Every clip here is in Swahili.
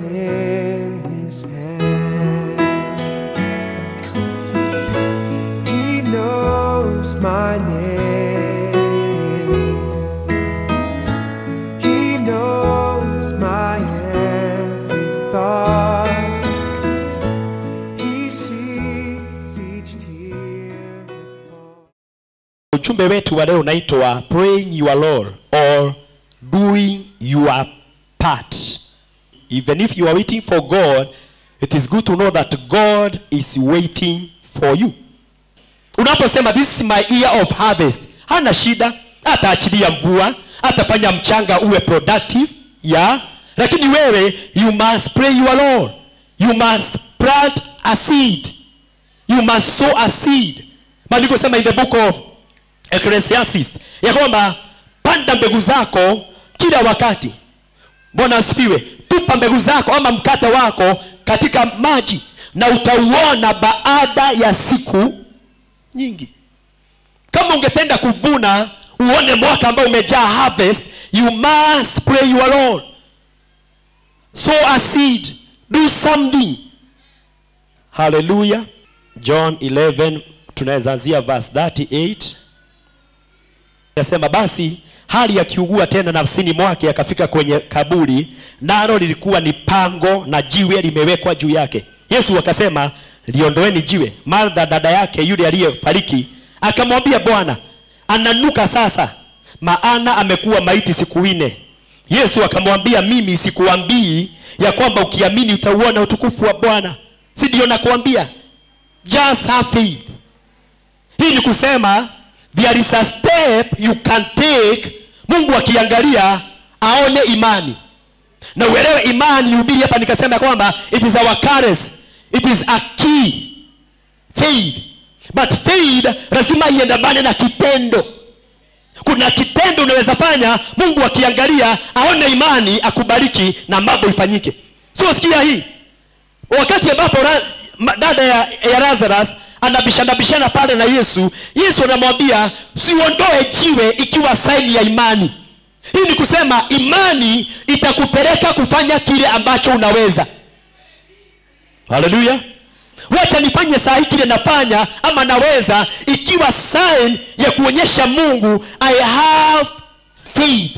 is in his hand. He knows my name. He knows my every thought. He sees each tear that falls. ujumbe wetu wa leo unaitwa praying your role or doing your part even if you are waiting for god it is good to know that god is waiting for you unaposema this is my year of harvest hana shida ataachilia mvua atafanya mchanga uwe productive ya lakini wewe you must pray your role you must plant a seed you must sow a seed maandiko sema in the book of ecclesiastes ya kwamba panda mbegu zako kila wakati bwana asifiwe tupa mbegu zako ama mkate wako katika maji na utauona baada ya siku nyingi kama ungependa kuvuna uone mwaka ambao umejaa harvest you must pray your role sow a seed do something haleluya john 11 tunaweza anzia verse 38 Yasema basi hali akiugua tena nafsini mwake akafika kwenye kaburi, nalo lilikuwa ni pango na jiwe limewekwa juu yake. Yesu akasema, liondoeni jiwe. Martha dada yake yule aliyefariki akamwambia, Bwana, ananuka sasa, maana amekuwa maiti siku nne. Yesu akamwambia, mimi sikuambii ya kwamba ukiamini utauona utukufu wa Bwana? Si ndio nakuambia? Just have faith. Hii ni kusema there is a step you can take mungu akiangalia aone imani na uelewe imani nihubiri hapa nikasema kwamba it is our currency it is a key faith but faith lazima iendamane na kitendo kuna kitendo unaweza fanya mungu akiangalia aone imani akubariki na mambo ifanyike sio sikia hii wakati ambapo ra- ma- dada ya, ya lazarus anabishana bishana pale na yesu yesu anamwambia siondoe jiwe ikiwa saini ya imani hii ni kusema imani itakupeleka kufanya kile ambacho unaweza haleluya wacha nifanye saa hii kile nafanya ama naweza ikiwa sign ya kuonyesha mungu i have faith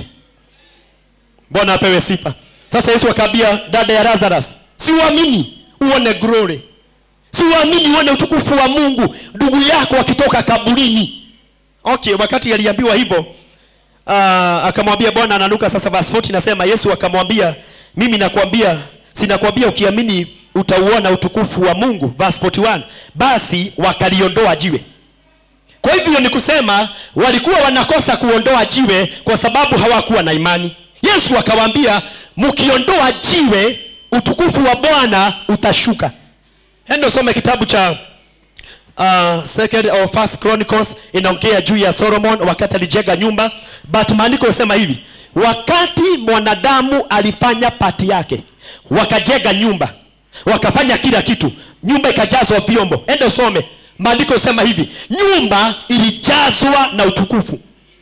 bwana apewe sifa sasa yesu akaambia dada ya lazarus siuamini uone glory siuamini uone utukufu wa mungu ndugu yako akitoka kaburini okay wakati aliambiwa hivyo uh, akamwambia bwana ananuka sasa verse 40 nasema yesu akamwambia mimi nakwambia sinakwambia ukiamini utauona utukufu wa mungu verse 41 basi wakaliondoa jiwe kwa hivyo ni kusema walikuwa wanakosa kuondoa jiwe kwa sababu hawakuwa na imani yesu akawaambia mkiondoa jiwe utukufu wa bwana utashuka endo some kitabu cha uh, second or first chronicles inaongea juu ya solomon wakati alijenga nyumba but maandiko yasema hivi wakati mwanadamu alifanya pati yake wakajenga nyumba wakafanya kila kitu nyumba ikajazwa vyombo ende usome maandiko yasema hivi nyumba ilijazwa na utukufu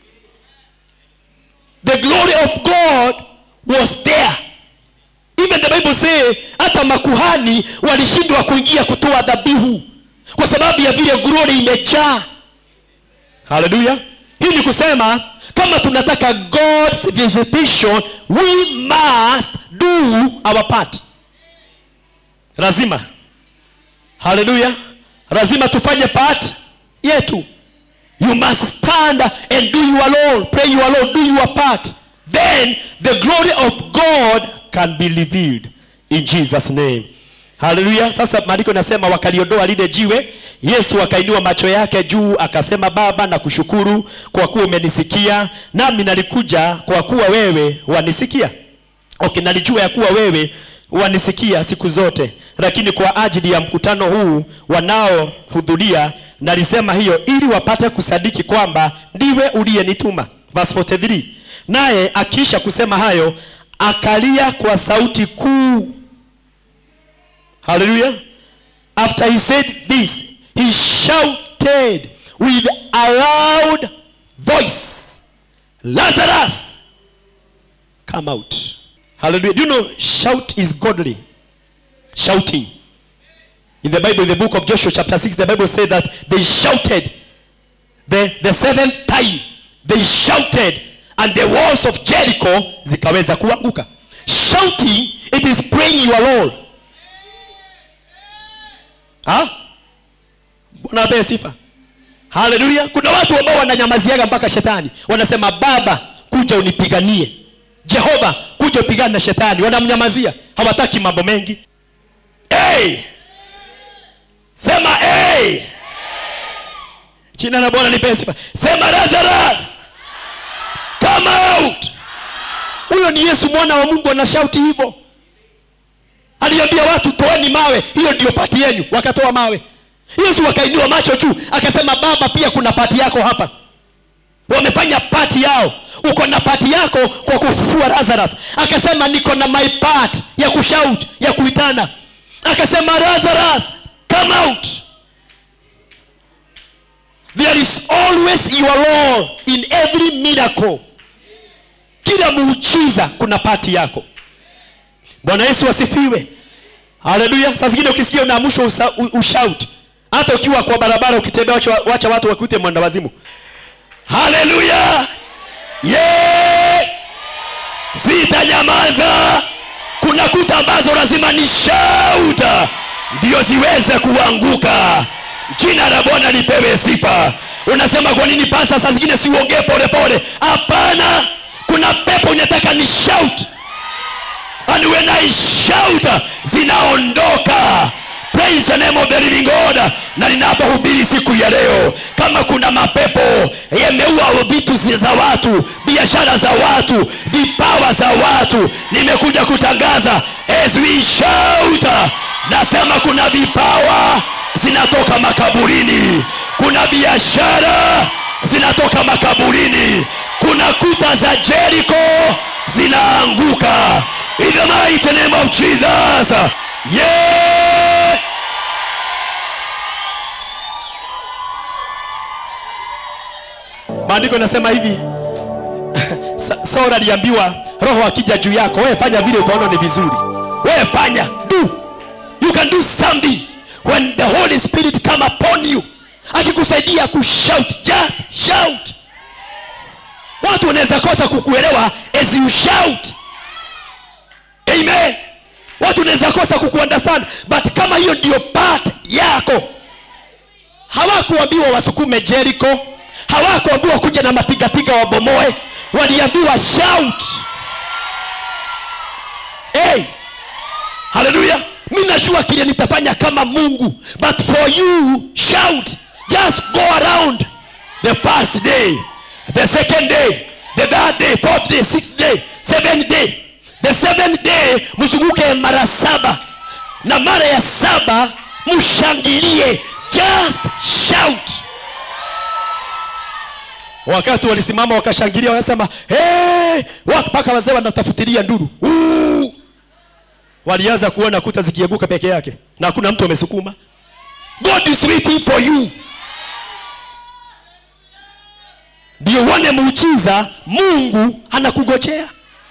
the glory of god was there even the bible say hata makuhani walishindwa kuingia kutoa dhabihu kwa sababu ya vile glory imejaa haleluya hii ni kusema kama tunataka god's visitation we must do our part lazima haleluya lazima tufanye part yetu you must stand and do your role pray your role do your part then the glory of god can be revealed in jesus name haleluya sasa maandiko inasema wakaliondoa lile jiwe yesu akainua macho yake juu akasema baba na kushukuru kwa kuwa umenisikia nami nalikuja kwa kuwa wewe wanisikia okay nalijua ya kuwa wewe wanisikia siku zote lakini kwa ajili ya mkutano huu wanaohudhuria nalisema hiyo ili wapate kusadiki kwamba ndiwe uliyenituma verse 43 naye akiisha kusema hayo akalia kwa sauti kuu haleluya after he said this he shouted with a loud voice lazarus come out hallelujah do you know shout is godly shouting in the bible in the book of joshua chapter 6 the bible said that they shouted the, the seventh time they shouted and the walls of jericho zikaweza kuanguka shouting it is praying your role ha bwana apewe sifa haleluya kuna watu ambao wananyamaziaga mpaka shetani wanasema baba kuja unipiganie jehova kuja upigane na shetani wanamnyamazia hawataki mambo mengi hey! sema hey! jina la bwana nipewe sifa sema lazarus come out huyo ni yesu mwana wa mungu anashauti hivyo aliambia watu toeni mawe hiyo ndiyo pati yenu wakatoa mawe yesu akainua macho juu akasema baba pia kuna pati yako hapa wamefanya pati yao uko na pati yako kwa kufufua lazarus akasema niko na my part ya kushout ya kuitana akasema lazarus come out there is always your role in every miracle kila muujiza kuna pati yako bwana yesu asifiwe haleluya saa zingine ukisikia unaamushwa usa- u- ushout hata ukiwa kwa barabara ukitembea wacha, wacha watu wakuite mwenda wazimu haleluya yeah! sitanyamaza kuna kuta ambazo lazima ni shauta ndio ziweze kuanguka jina la bwana lipewe sifa unasema kwa nini pasa saa zingine siuongee polepole hapana kuna pepo inataka ni shout and when I shout zinaondoka praise the name of the living God na ninapohubiri siku ya leo kama kuna mapepo yameua vitu zi- za watu biashara za watu vipawa za watu nimekuja kutangaza as we shout nasema kuna vipawa zinatoka makaburini kuna biashara zinatoka makaburini kuna kuta za Jericho zinaanguka in the mighty name of Jesus yeah maandiko inasema hivi Sa- Saul aliambiwa roho akija juu yako wewe fanya vile utaona ni vizuri wewe fanya do you can do something when the holy spirit come upon you akikusaidia kushout just shout watu wanaweza kosa kukuelewa as you shout amen watu wanaweza kosa kukuunderstand but kama hiyo ndio part yako hawakuambiwa wasukume Jericho, hawakuambiwa kuja na mapigapiga wabomoe, waliambiwa shout. Hey, haleluya! Mi najua kile nitafanya kama Mungu, but for you shout, just go around the first day, the second day, the third day, fourth day, sixth day, seventh day, the seventh day, mzunguke mara saba na mara ya saba mshangilie just shout wakati walisimama wakashangilia wakasema hey! mpaka wazee wanatafutilia nduru Uu! walianza kuona kuta zikieguka peke yake na hakuna mtu amesukuma god is waiting for you ndio uone muujiza mungu anakugojea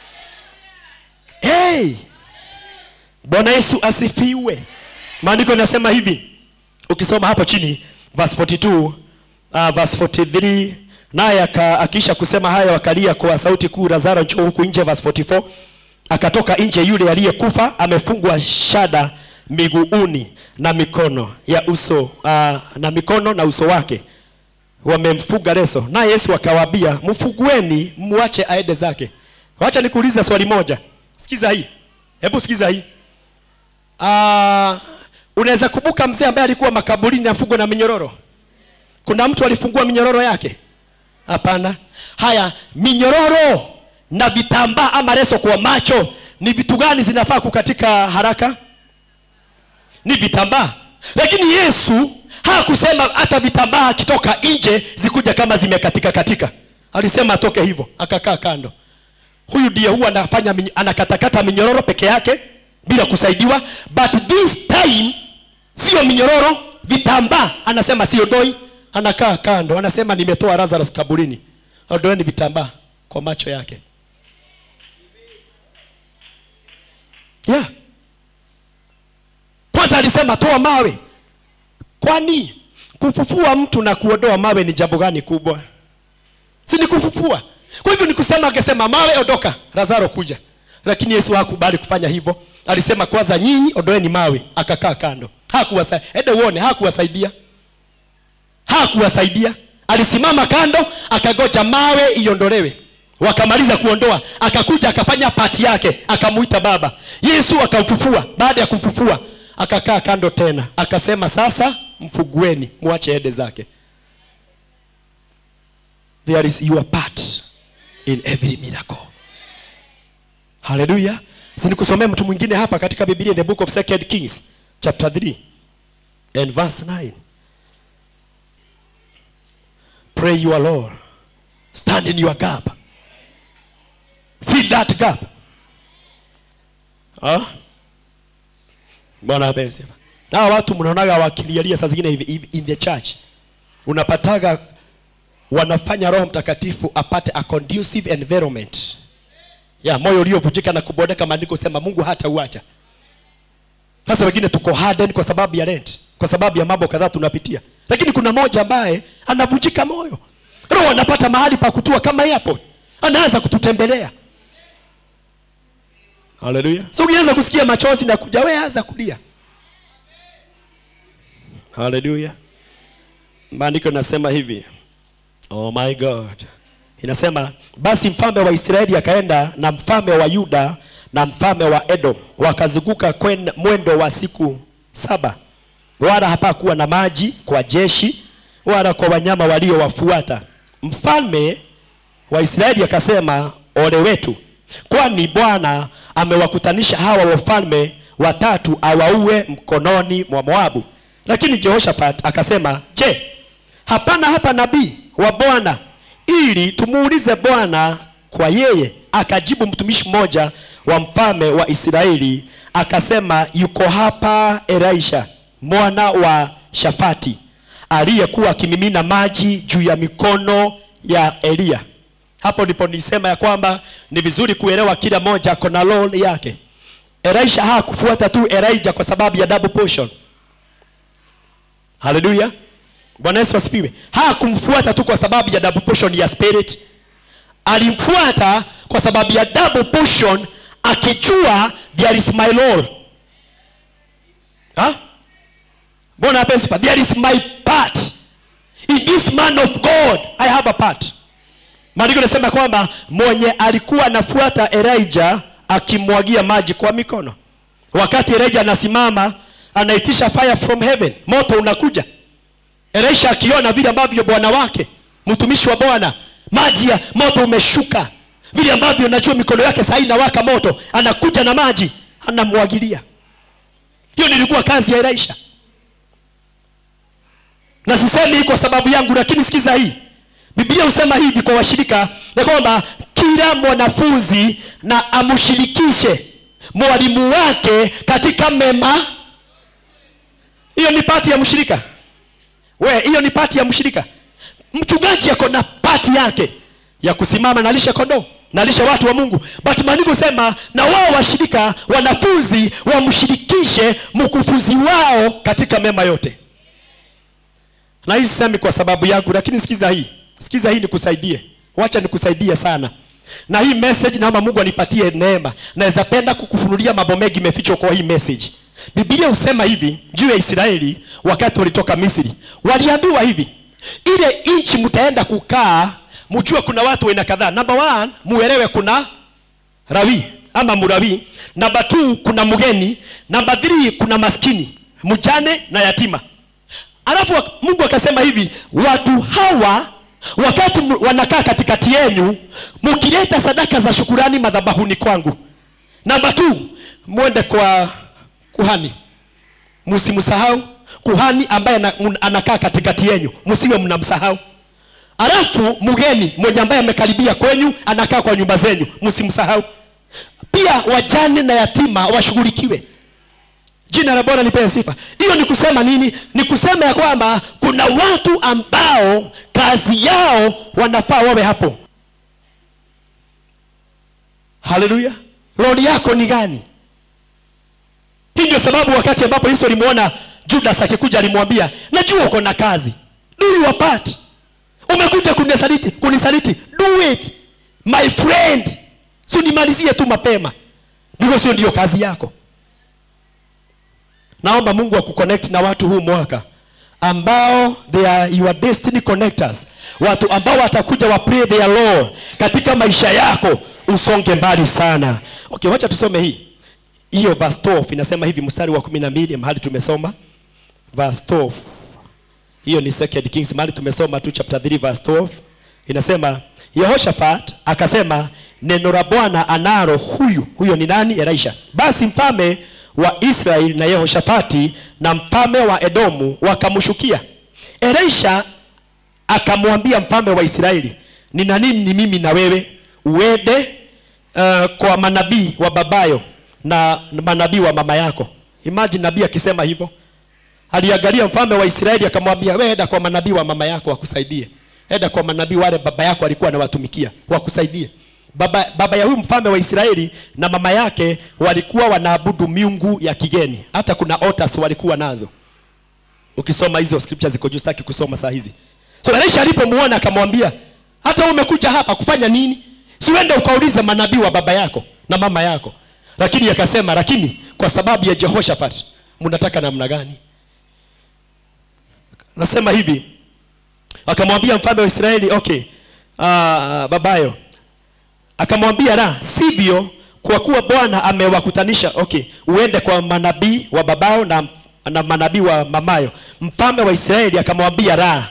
hey! bwana yesu asifiwe maandiko inasema hivi ukisoma hapo chini verse 42 uh, verse 43 naye aka- akiisha kusema haya wakalia kwa sauti kuu lazaro njoo huku nje verse 44 akatoka nje yule aliyekufa amefungwa shada miguuni na mikono ya uso uh, na mikono na uso wake wamemfuga leso naye yesu akawaambia mfugueni muache aende zake wacha nikuulize swali moja sikiza hii hebu sikiza hii Ah, unaweza kumbuka mzee ambaye alikuwa makaburini afungwa na minyororo kuna mtu alifungua minyororo yake hapana haya minyororo na vitambaa ama leso kwa macho ni vitu gani zinafaa kukatika haraka ni vitambaa lakini yesu hakusema hata vitambaa akitoka nje zikuja kama zimekatika katika alisema atoke hivyo akakaa kando huyu ndiye huwa anafanya minyo- anakatakata minyororo peke yake bila kusaidiwa but this time sio minyororo vitambaa anasema sio doi anakaa kando anasema nimetoa lazarus kaburini ondoeni vitambaa kwa macho yake yeah. kwanza alisema toa mawe kwani kufufua mtu na kuondoa mawe ni jambo gani kubwa si ni kufufua kwa hivyo ni kusema akasema mawe ondoka lazaro kuja lakini yesu hakubali kufanya hivyo alisema kwanza nyinyi ondoeni mawe akakaa kando hakuwasaidia ende uone hakuwasaidia hakuwasaidia alisimama kando akagoja mawe iondolewe wakamaliza kuondoa akakuja akafanya pati yake akamuita baba yesu akamfufua baada ya kumfufua akakaa kando tena akasema sasa mfugueni mwache ende zake there is your part in every miracle haleluya sinikusomea mtu mwingine hapa katika biblia in the book of second kings chapter 3 and verse 9 pray your lord stand in your gap fill that gap ah? bwana apewe sifa na hawa watu mnaonaga wakilialia saa zingine hivi hivi in the church unapataga wanafanya roho mtakatifu apate a conducive environment ya moyo uliovunjika na kubodeka maandiko sema mungu hata uacha sasa wengine tuko hardened kwa sababu ya rent kwa sababu ya mambo kadhaa tunapitia lakini kuna moja ambaye anavunjika moyo roho anapata mahali pa kutua kama airport anaanza kututembelea haleluya so ukianza kusikia machozi na kuja we anza kulia haleluya maandiko inasema hivi oh my god inasema basi mfalme wa israeli akaenda na mfalme wa yuda na mfalme wa edom wakazunguka kwen- mwendo wa siku saba wala hapakuwa na maji kwa jeshi wala kwa wanyama waliowafuata mfalme wa israeli akasema ole wetu kwani bwana amewakutanisha hawa wafalme watatu awaue mkononi mwa moabu lakini jehoshafat akasema je hapana hapa nabii wa bwana ili tumuulize bwana kwa yeye akajibu mtumishi mmoja wa mfalme wa israeli akasema yuko hapa elisha mwana wa shafati aliyekuwa akimimina maji juu ya mikono ya eliya hapo ndipo nisema ya kwamba ni vizuri kuelewa kila moja kona role yake elisha hakufuata tu elijah kwa sababu ya double portion haleluya bwana yesu asifiwe hakumfuata tu kwa sababu ya double portion ya spirit alimfuata kwa sababu ya double portion akijua there is my role ha? bwana ape sifa there is my part in this man of god i have a part maandiko nasema kwamba mwenye alikuwa anafuata elijah akimwagia maji kwa mikono wakati elijah anasimama anaitisha fire from heaven moto unakuja elisha akiona vile ambavyo bwana wake mtumishi wa bwana maji ya moto umeshuka vile ambavyo najua mikono yake saa hii inawaka moto anakuja na maji anamwagilia hiyo nilikuwa kazi ya elisha na sisemi hii kwa sababu yangu lakini sikiza hii biblia husema hivi kwa washirika ya kwamba kila mwanafunzi na amshirikishe mwalimu wake katika mema hiyo ni pati ya mshirika we hiyo ni pati ya mshirika mchungaji ako na pati yake ya kusimama nalisha kondoo nalisha watu wa mungu but maandiko sema na wao washirika wanafunzi wamshirikishe mkufunzi wao katika mema yote na hii sisemi kwa sababu yangu lakini sikiza hii sikiza hii nikusaidie wacha nikusaidie sana na hii message naomba mungu anipatie neema naweza penda kukufunulia mambo mengi imefichwa kwa hii message biblia husema hivi juu ya israeli wakati walitoka misri waliambiwa hivi ile nchi mtaenda kukaa mjue kuna watu waina kadhaa number one muelewe kuna rawi ama murawi namba two kuna mgeni namba three kuna maskini mjane na yatima alafu wak- mungu akasema hivi watu hawa wakati mu- wanakaa katikati yenyu mkileta sadaka za shukurani madhabahuni kwangu namba t mwende kwa kuhani msimsahau kuhani ambaye ana- mun- anakaa katikati yenyu msiwe mnamsahau alafu mgeni mwenye ambaye amekaribia kwenyu anakaa kwa nyumba zenyu msimsahau pia wajane na yatima washughulikiwe jina la bwana lipewe sifa hiyo ni kusema nini ni kusema ya kwamba kuna watu ambao kazi yao wanafaa wawe hapo haleluya roli yako ni gani hii ndio sababu wakati ambapo yesu alimwona judas akikuja alimwambia najua uko na kazi do your part umekuja kunisaliti kunisaliti do it my friend si unimalizie tu mapema because hiyo ndiyo kazi yako naomba mungu akuconnect na watu huu mwaka ambao they are your destiny connectors watu ambao watakuja wa pray their law katika maisha yako usonge mbali sana okay wacha tusome hii hiyo verse 12 inasema hivi mstari wa 12 mahali tumesoma verse 12 hiyo ni second kings mahali tumesoma tu chapter 3 verse 12 inasema yehoshafat akasema neno la bwana analo huyu huyo ni nani elisha basi mfalme wa israeli na yehoshafati na mfalme wa edomu wakamshukia elisha akamwambia mfalme wa israeli nina nini ni mimi na wewe uende uh, kwa manabii wa babayo na manabii wa mama yako imagine nabii akisema hivyo aliangalia mfalme wa israeli akamwambia we enda kwa manabii wa mama yako wakusaidie enda kwa manabii wale baba yako alikuwa anawatumikia wakusaidie baba, baba ya huyu mfalme wa israeli na mama yake walikuwa wanaabudu miungu ya kigeni hata kuna otas walikuwa nazo ukisoma hizo scriptures ziko juu sitaki kusoma saa hizi so elisha alipomuona akamwambia hata wewe umekuja hapa kufanya nini siuende ukaulize manabii wa baba yako na mama yako lakini akasema lakini kwa sababu ya jehoshaphat mnataka namna gani nasema hivi akamwambia mfalme wa israeli okay uh, babayo akamwambia la sivyo kwa kuwa bwana amewakutanisha okay uende kwa manabii wa babao na, na manabii wa mamayo mfalme wa israeli akamwambia la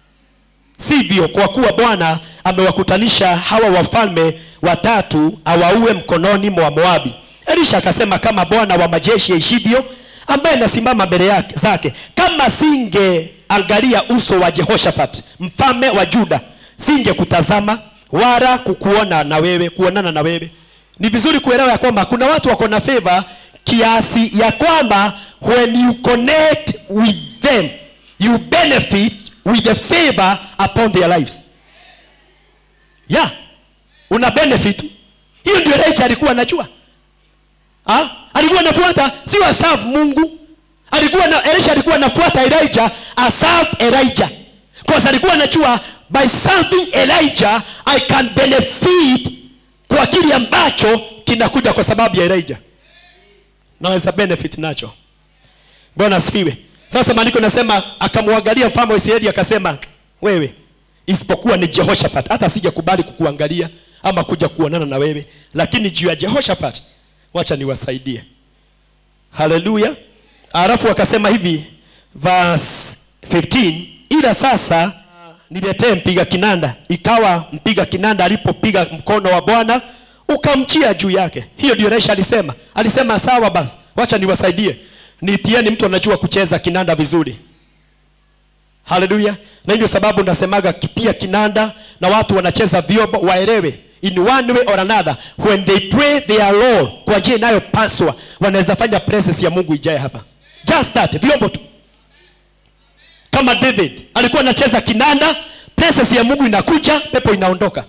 sivyo kwa kuwa bwana amewakutanisha hawa wafalme watatu awaue mkononi mwa moabi elisha akasema kama bwana wa majeshi aishivyo ambaye nasimama mbele yake zake kama singeangalia uso wa jehoshafat mfalme wa juda singekutazama wala kukuona na wewe kuonana na wewe ni vizuri kuelewa ya kwamba kuna watu wako na favor kiasi ya kwamba when you connect with them you benefit with the favor upon their lives yeah una benefit hiyo ndio Elijah alikuwa anajua ha? alikuwa anafuata sio aserve mungu alikuwa na elisha alikuwa anafuata elijah aserve elijah because alikuwa anajua by serving elijah i can benefit kwa kile ambacho kinakuja kwa sababu ya elijah naweza benefit nacho bwana asifiwe sasa maandiko nasema akamwangalia mfalme wa israeli akasema wewe isipokuwa ni jehoshaphat hata sijakubali kukuangalia ama kuja kuonana na wewe lakini juu ya jehoshaphat wacha niwasaidie haleluya alafu akasema hivi verse 15 ila sasa niletee mpiga kinanda ikawa mpiga kinanda alipopiga mkono wa bwana ukamchia juu yake hiyo ndio Elisha alisema alisema sawa basi wacha niwasaidie nitieni mtu anajua kucheza kinanda vizuri haleluya na ndio sababu nasemaga pia kinanda na watu wanacheza vyombo waelewe in one way or another when they pray their role kwa njia inayopaswa wanaweza fanya presence ya mungu ijae hapa just that vyombo tu kama david alikuwa anacheza kinanda presence ya mungu inakuja pepo inaondoka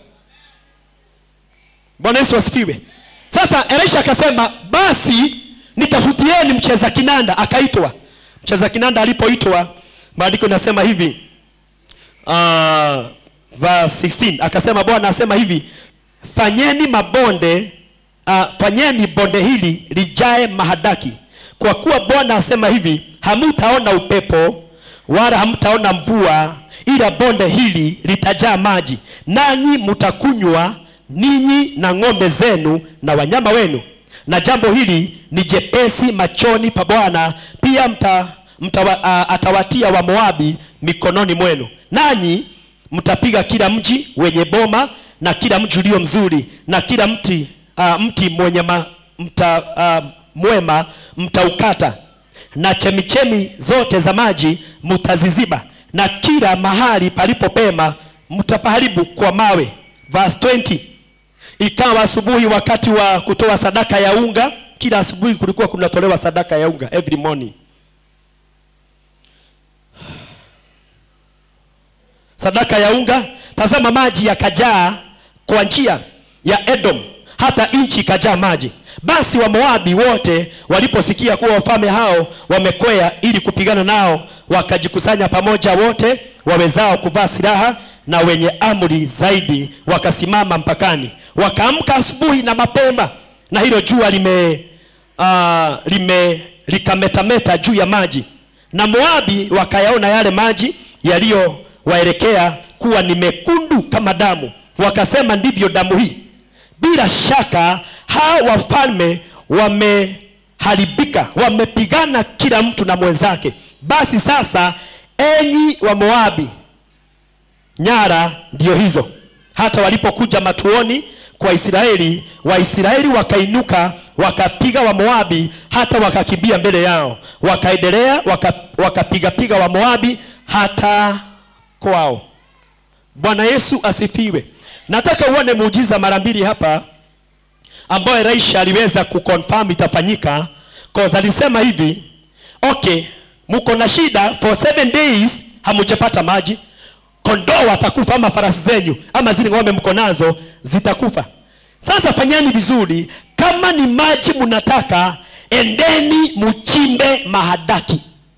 bwana yesu asifiwe sasa elisha akasema basi nitafutieni mcheza kinanda akaitwa mcheza kinanda alipoitwa maandiko inasema hivi uh, verse 16 akasema bwana asema hivi fanyeni mabonde uh, fanyeni bonde hili lijae mahadaki kwa kuwa bwana asema hivi hamutaona upepo wala hamtaona mvua ila bonde hili litajaa maji nanyi mtakunywa ninyi na ng'ombe zenu na wanyama wenu na jambo hili ni jepesi machoni pa bwana pia mta, mta, uh, atawatia wa moabi mikononi mwenu nanyi mtapiga kila mji wenye boma na kila mji ulio mzuri na kila mti uh, mti mwenye ma, mta, uh, mwema mtaukata na chemichemi zote za maji mtaziziba na kila mahali palipopema mtapaharibu kwa mawe verse 20 ikawa asubuhi wakati wa kutoa sadaka ya unga kila asubuhi kulikuwa kunatolewa sadaka ya unga every morning sadaka ya unga tazama maji yakajaa kwa njia ya edom hata nchi ikajaa maji basi wamoabi wote waliposikia kuwa wafalme hao wamekwea ili kupigana nao wakajikusanya pamoja wote wawezao kuvaa silaha na wenye amri zaidi wakasimama mpakani wakaamka asubuhi na mapema na hilo jua lime, uh, lime likametameta juu ya maji na moabi wakayaona yale maji yaliyowaelekea kuwa ni mekundu kama damu wakasema ndivyo damu hii bila shaka hawa wafalme wameharibika wamepigana kila mtu na mwenzake basi sasa enyi wa moabi nyara ndio hizo hata walipokuja matuoni kwa israeli waisraeli wakainuka wakapiga wamoabi hata wakakimbia mbele yao wakaendelea waka- wakapigapiga wamoabi hata kwao bwana yesu asifiwe nataka uone muujiza mara mbili hapa ambayo elisha aliweza kuconfirm itafanyika cause alisema hivi okay mko na shida for seven days hamujapata maji kondoo watakufa ama farasi zenyu ama zile ng'ombe mko nazo zitakufa sasa fanyeni vizuri kama ni maji mnataka endeni mchimbe mahadaki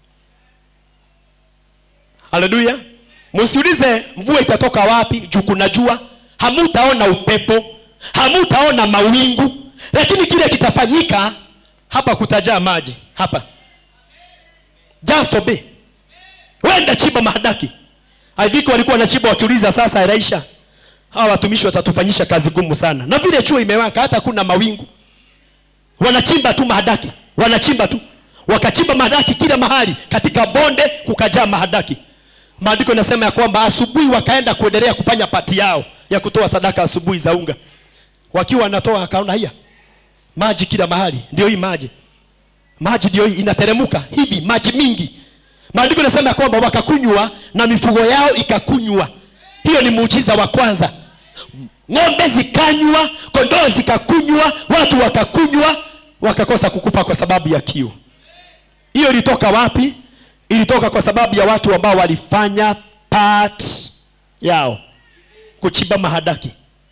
haleluya msiulize mvua itatoka wapi juu kuna jua hamutaona upepo hamutaona mawingu lakini kile kitafanyika hapa kutajaa maji hapa just obey wenda chimba mahadaki aiviki walikuwa wanachimba wakiuliza sasa elisha hawa watumishi watatufanyisha kazi gumu sana na vile chuo imewaka hata kuna mawingu wanachimba tu mahadaki wanachimba tu wakachimba mahadaki kila mahali katika bonde kukajaa mahadaki maandiko inasema ya kwamba asubuhi wakaenda kuendelea kufanya pati yao ya kutoa sadaka asubuhi za unga wakiwa wanatoa akaona hiya maji kila mahali ndio hii maji maji ndio hii inateremuka hivi maji mingi maandiko inasema ya kwamba wakakunywa na mifugo yao ikakunywa hiyo ni muujiza wa kwanza ng'ombe zikanywa kondoo zikakunywa watu wakakunywa wakakosa kukufa kwa sababu ya kiu hiyo ilitoka wapi ilitoka kwa sababu ya watu ambao walifanya part yao kuchimba mahadaki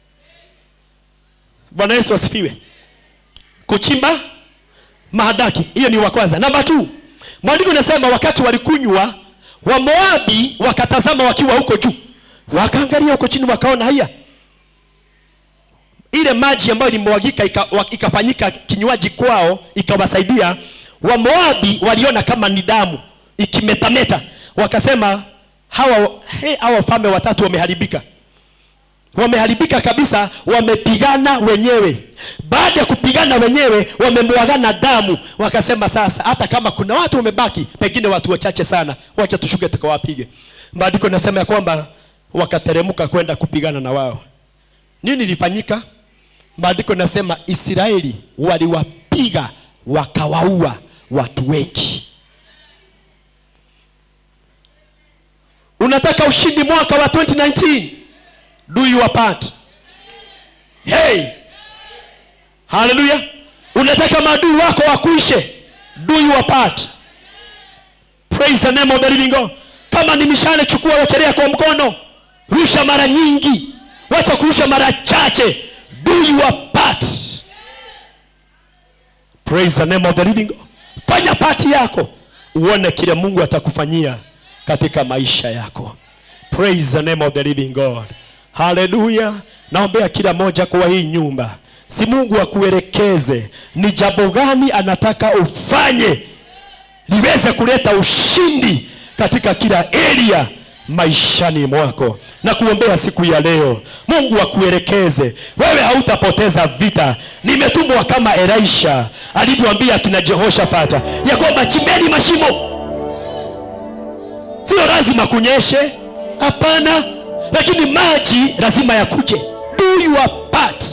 bwana yesu asifiwe kuchimba mahadaki hiyo ni wa kwanza namba t mwandiko inasema wakati walikunywa wamoabi wakatazama wakiwa huko juu wakaangalia huko chini wakaona haya ile maji ambayo ilimwagika ika, wa- ikafanyika kinywaji kwao ikawasaidia wamoabi waliona kama ni damu ikimetameta wakasema hawa he, hawa wafalme watatu wameharibika wameharibika kabisa wamepigana wenyewe baada ya kupigana wenyewe wamemwagana damu wakasema sasa hata kama kuna watu wamebaki pengine watu wachache sana wacha tushuke tukawapige maandiko inasema ya kwamba wakateremka kwenda kupigana na wao nini ilifanyika maandiko inasema israeli waliwapiga wakawaua watu wengi unataka ushindi mwaka wa 2019 do your part hey haleluya unataka maadui wako wakuishe do your part praise the name of the living god kama ni mishale chukua wekelea kwa mkono rusha mara nyingi wacha kurusha mara chache do your part praise the name of the living god fanya pati yako uone kile mungu atakufanyia katika maisha yako praise the name of the living god haleluya naombea kila moja kwa hii nyumba si mungu akuelekeze ni jambo gani anataka ufanye liweze kuleta ushindi katika kila area maishani mwako na kuombea siku ya leo mungu akuelekeze wewe hautapoteza vita nimetumwa kama elisha alivyoambia kina jehoshafata ya kwamba chimbeni mashimo sio lazima kunyeshe hapana lakini maji lazima yakuje do your part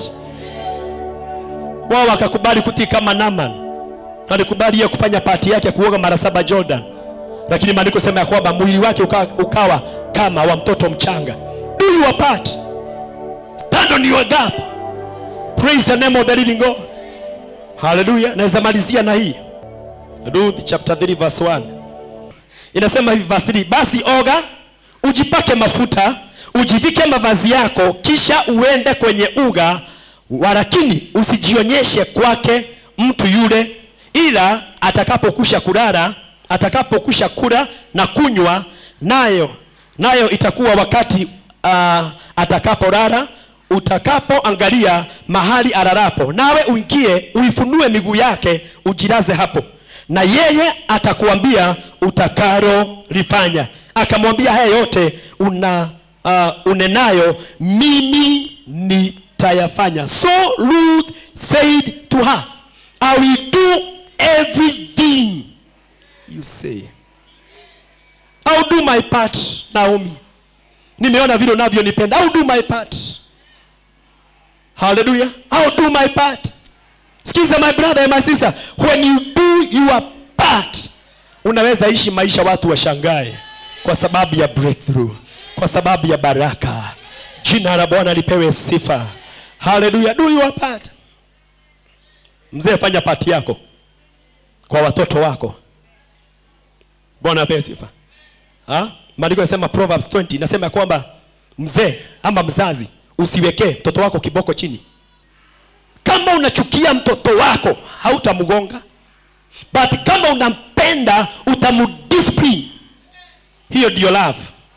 wao wakakubali kutii kama naman alikubali yeye kufanya pati yake kuoga mara saba jordan lakini maandiko sema ya kwamba mwili wake ukawa, ukawa kama wa mtoto mchanga do your part stand on your gap praise the name of the living god haleluya naweza malizia na hii ruth chapter 3 verse 1 inasema hivi verse 3 basi oga ujipake mafuta ujivike mavazi yako kisha uende kwenye uga walakini usijionyeshe kwake mtu yule ila atakapokusha kulala atakapokusha kula na kunywa nayo nayo itakuwa wakati uh, atakapolala utakapoangalia mahali alalapo nawe uingie uifunue miguu yake ujilaze hapo na yeye atakuambia utakalolifanya akamwambia haya yote una uh, unenayo mimi nitayafanya so Ruth said to her I will do everything you say I'll do my part Naomi nimeona vile unavyonipenda I'll do my part hallelujah I'll do my part sikiza my brother and my sister when you do your part unaweza ishi maisha watu washangae kwa sababu ya breakthrough kwa sababu ya baraka jina la bwana lipewe sifa haleluya do your part mzee fanya pati yako kwa watoto wako bwana apewe sifa Ha? maandiko yanasema proverbs 20 inasema ya kwamba mzee ama mzazi usiwekee mtoto wako kiboko chini kama unachukia mtoto wako hautamgonga but kama unampenda utamdiscipline hiyo ndio love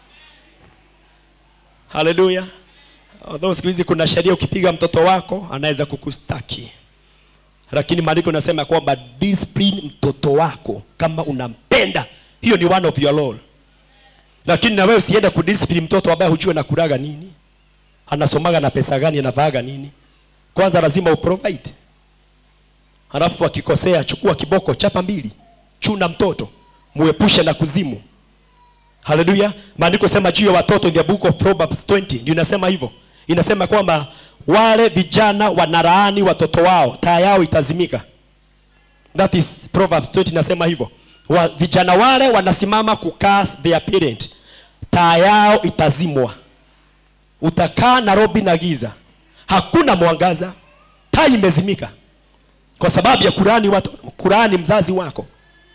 haleluya although siku hizi kuna sheria ukipiga mtoto wako anaweza kukustaki lakini maandiko nasema kwamba discipline mtoto wako kama unampenda hiyo ni one of your law lakini na wewe usiende kudiscipline mtoto ambaye hujue na kulaga nini anasomaga na pesa gani anavaaga nini kwanza lazima uprovide halafu akikosea chukua kiboko chapa mbili chuna mtoto muepushe na kuzimu haleluya maandiko sema juu ya watoto in the book of proverbs 20 ndio inasema hivyo inasema kwamba wale vijana wanalaani watoto wao taa yao itazimika that is proverbs 20 inasema hivyo wa, vijana wale wanasimama kucast their parent taa yao itazimwa utakaa nairobi na giza hakuna mwangaza taa imezimika kwa sababu ya kurani watu kurani mzazi wako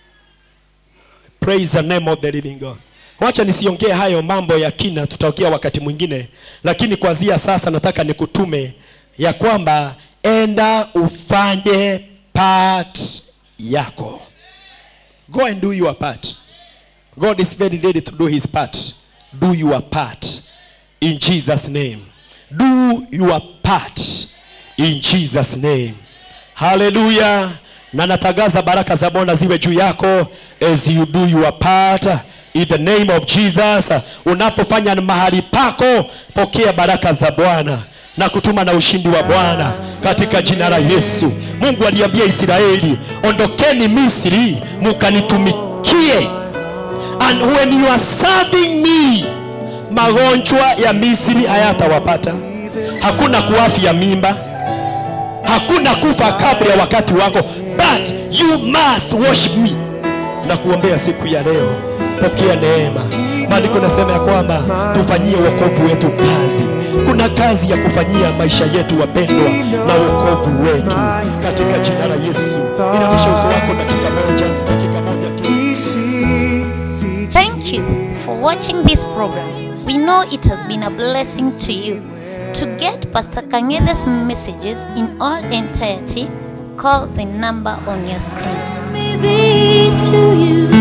praise the name of the living god wacha nisiongee hayo mambo ya kina tutaongea wakati mwingine lakini kuanzia sasa nataka nikutume ya kwamba enda ufanye part yako go and do your part god is very ready to do his part do your part in jesus name do your part in jesus name haleluya na natangaza baraka za bwana ziwe juu yako as you do your part in the name of jesus unapofanya mahali pako pokea baraka za bwana na kutuma na ushindi wa bwana katika jina la yesu mungu aliambia israeli ondokeni misri mukanitumikie and when you are serving me magonjwa ya misri hayatawapata hakuna kuafya mimba hakuna kufa kabla ya wakati wako but you must worship me na kuombea siku ya leo pokea neema maandiko nasema ya kwamba tufanyie wokovu wetu kazi kuna kazi ya kufanyia maisha yetu wapendwa na wokovu wetu katika jina la yesu inamisha uso wako dakika moja dakika moja tu He sees each Thank you for watching this program. We know it has been a blessing to you. To get Pastor Kangethe's messages in all entirety, call the number on your screen. Maybe to you.